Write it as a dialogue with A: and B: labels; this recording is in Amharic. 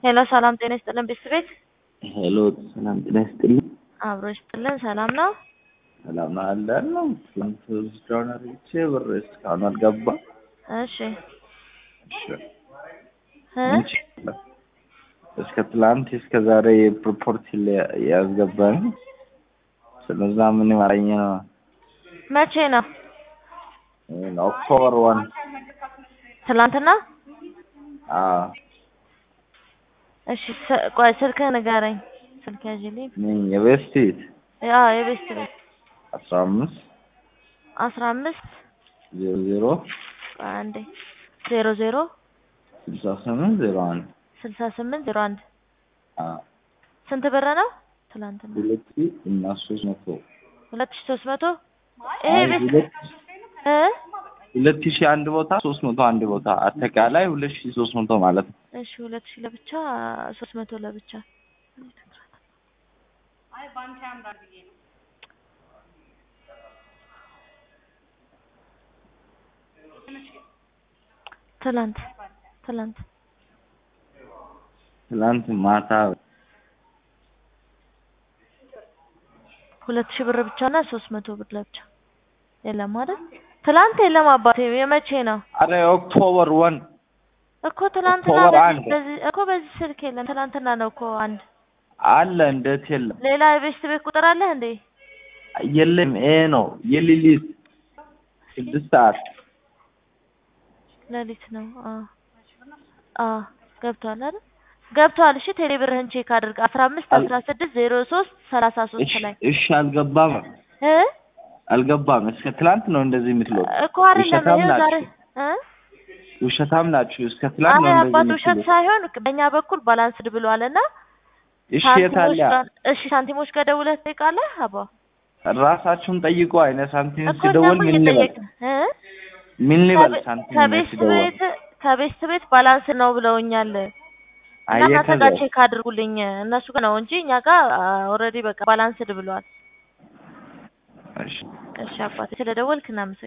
A: ሄሎ ሰላም ጤና ይስጥልን ቤተሰቤት
B: ሄሎ ሰላም ጤና ይስጥልኝ።
A: አብሮ ይስጥልን። ሰላም ነው?
B: ሰላም ነው አለን ነው። ትናንት ውስዳውን አርግቼ ብር እስካሁን አልገባም።
A: እሺ
B: እሺ
A: እ
B: ምን ችግር አለ? እስከ ትላንት እስከ ዛሬ የፕሮፖርት ያስገባኝ ስለዛ ምን ማረኝ ነው
A: መቼ ነው?
B: ኦክቶበር ዋን
A: ትላንትና?
B: አዎ
A: እሺ ስ- ቆይ ስልክህ ንገረኝ። ስልክ ያዥልኝ።
B: ምን የቤስቲት
A: ያ የቤስት ቤት
B: አስራ አምስት
A: አስራ አምስት
B: ዜሮ ዜሮ
A: ቆይ አንዴ ዜሮ ዜሮ
B: ስልሳ ስምንት ዜሮ አንድ
A: ስልሳ ስምንት ዜሮ አንድ
B: አዎ
A: ስንት ብር ነው? ትላንትና
B: ሁለት ሺህ እና ሶስት መቶ
A: ሁለት ሺህ ሶስት መቶ ይሄ
B: አይ
A: ቤት
B: ሁለት
A: እ
B: ሁለት ሺህ አንድ ቦታ ሶስት መቶ አንድ ቦታ አጠቃላይ ሁለት ሺህ ሶስት መቶ ማለት ነው።
A: እሺ ሁለት ሺህ ለብቻ ሶስት መቶ ለብቻ ትላንት ትላንት
B: ትናንት ማታ
A: ሁለት ሺህ ብር ብቻ እና ሶስት መቶ ብር ለብቻ የለም አይደል? ትላንት የለም አባቴ። የመቼ ነው
B: አረ ኦክቶበር ወን
A: እኮ ትላንትና
B: ኦክቶበር
A: በዚህ
B: አንድ
A: በዚህ እኮ በዚህ ስልክ የለም። ትላንትና ነው እኮ አንድ።
B: አለ እንዴት የለም?
A: ሌላ የቤስት ቤት ቁጥር አለህ እንዴ?
B: የለም ይሄ ነው የሌሊት ስድስት ሰዓት
A: ሌሊት ነው። አዎ አዎ ገብቷል አይደል? ገብቷል። እሺ ቴሌ ብርህን ቼክ አድርግ። አስራ አምስት
B: አል-
A: አስራ ስድስት ዜሮ ሶስት ሰላሳ ሶስት
B: እሺ
A: ላይ
B: እሺ አልገባም
A: እ
B: አልገባም እስከ ትላንት ነው እንደዚህ የምትለው
A: እኮ አይደለም
B: ውሸታም
A: ይኸው ዛሬ
B: ናችሁ
A: እ
B: ውሸታም ናችሁ እስከ ትላንት ነው
A: አይ
B: እንደዚህ
A: አባት ውሸት
B: የምትለው
A: ሳይሆን በእኛ በኩል ባላንስድ ብሏልና
B: እሺ
A: ሳንቲሞች
B: የታለ
A: ጋር እሺ ሳንቲሞች ጋር ደውለህ ትጠይቃለህ አባ
B: ራሳችሁን ጠይቁ አይነ ሳንቲም
A: እኮ
B: ሲደውል
A: እኛማ
B: ምን ልበል
A: እየጠየቅን እ
B: ምን ልበል
A: ከቤ-
B: ሳንቲም
A: ከቤስት
B: ሲደውል
A: ቤት ከቤስት ቤት ባላንስ ነው ብለውኛል። እና
B: አየ
A: እናንተ
B: ከዛ
A: ጋር ቼክ አድርጉልኝ እነሱ ጋር ነው እንጂ እኛ ጋር ኦልሬዲ በቃ ባላንስድ ብሏል።
B: እሺ
A: እሺ አባቴ ስለደወልክ እናመሰግናለን።